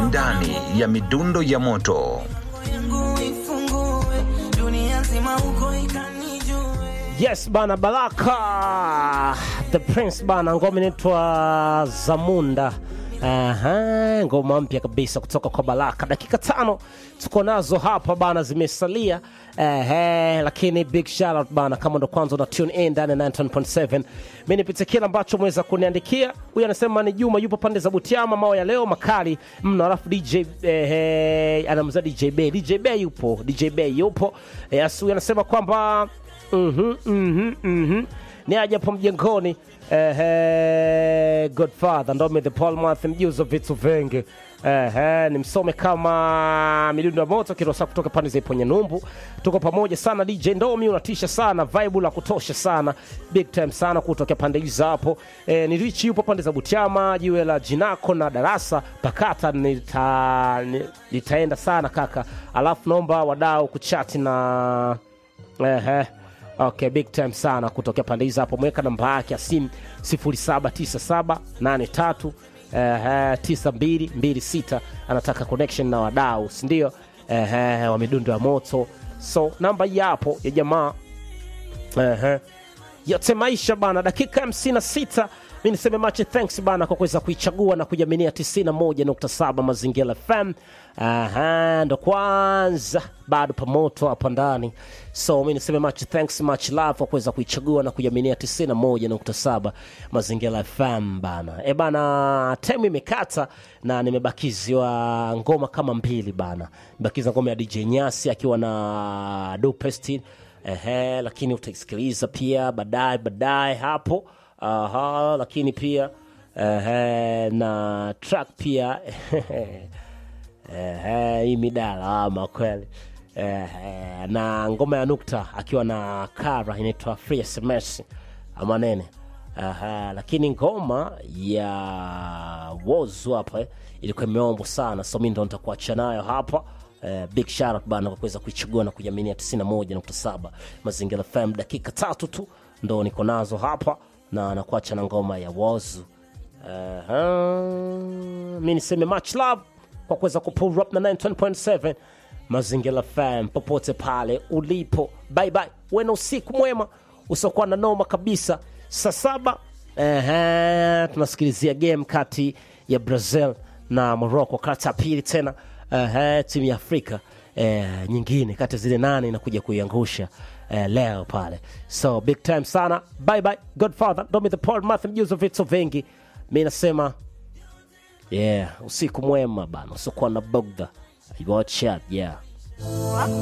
ndani ya midundo ya moto. Yes bana, Baraka the Prince bana, ngoma inaitwa Zamunda. Aha, ngoma mpya kabisa kutoka kwa Baraka. Dakika tano tuko nazo hapa bana, zimesalia ehe, lakini big shout out bana, kama ndo kwanza una tune in ndani ya 9.7 mimi nipite kile ambacho mweza kuniandikia. Huyu anasema ni Juma, yupo pande za Butiama, mao ya leo makali mno, alafu DJ ehe, anamza DJ Bay, DJ Bay yupo, DJ Bay yupo. Yes, huyu anasema kwamba Mhm, mhm, mhm. ni aje hapo mjengoni ehe, Godfather Ndome the Paul Math mjuzi wa vitu vingi ehe, ni msome kama midundo ya moto kirosa kutoka pande za Iponye Numbu. Tuko pamoja sana DJ Ndomi, unatisha sana, vibe la kutosha sana, big time sana kutokea pande hizo hapo. E, ni Rich yupo pande za Butiama, jiwe la Jinako na darasa pakata nita, ni- nitaenda sana kaka, alafu naomba wadau kuchati na Ehe. Okay, big time sana kutokea pande hizo hapo. Mweka namba yake ya simu 079783 ehe, 9226 anataka connection na wadau, si ndio? Ehe, wa midundo ya moto. So namba hii hapo ya jamaa Ehe. yote maisha bana, dakika 56 mi niseme mache thanks bana kwa kuweza kuichagua na kujaminia 91.7 Mazingira FM. Aha, ndo kwanza bado pamoto hapa ndani, so mi niseme much thanks much love kwa kuweza kuichagua na kujaminia 91.7 Mazingira FM bana. E bana, time imekata na nimebakiziwa ngoma kama mbili bana, nimebakiza ngoma ya DJ Nyasi akiwa na Dupestin Ehe, lakini utaisikiliza pia baadaye baadaye hapo. Aha, lakini pia ehe, na track pia ehe, hii midala ama kweli ehe, na ngoma ya Nukta akiwa na Kara inaitwa Free SMS ama nene Aha, lakini ngoma ya Wozu hapa eh, ilikuwa imeombwa sana, so mi ndo nitakuacha nayo hapa. Eh, big shout out bana kwa kuweza kuichagua na kujaminia 91.7 Mazingira FM. Dakika tatu tu ndo niko nazo hapa na nakuacha na ngoma ya Wozu. Aha, mi niseme much love kwa kuweza kupull up na 9.7 Mazingira FM popote pale ulipo. Bye bye, uwe na usiku mwema usiokuwa na noma kabisa. Saa saba ehe, tunasikilizia game kati ya Brazil na Morocco, kati ya pili tena ehe, timu ya Afrika eh, nyingine kati ya zile nane inakuja kuiangusha eh, leo pale, so big time sana. Bye bye, Godfather Domi the Paul Math, mjuzi wa vitu vingi. Mi nasema yeah, usiku mwema bana, usiokuwa na bugdha. Watch out, yeah.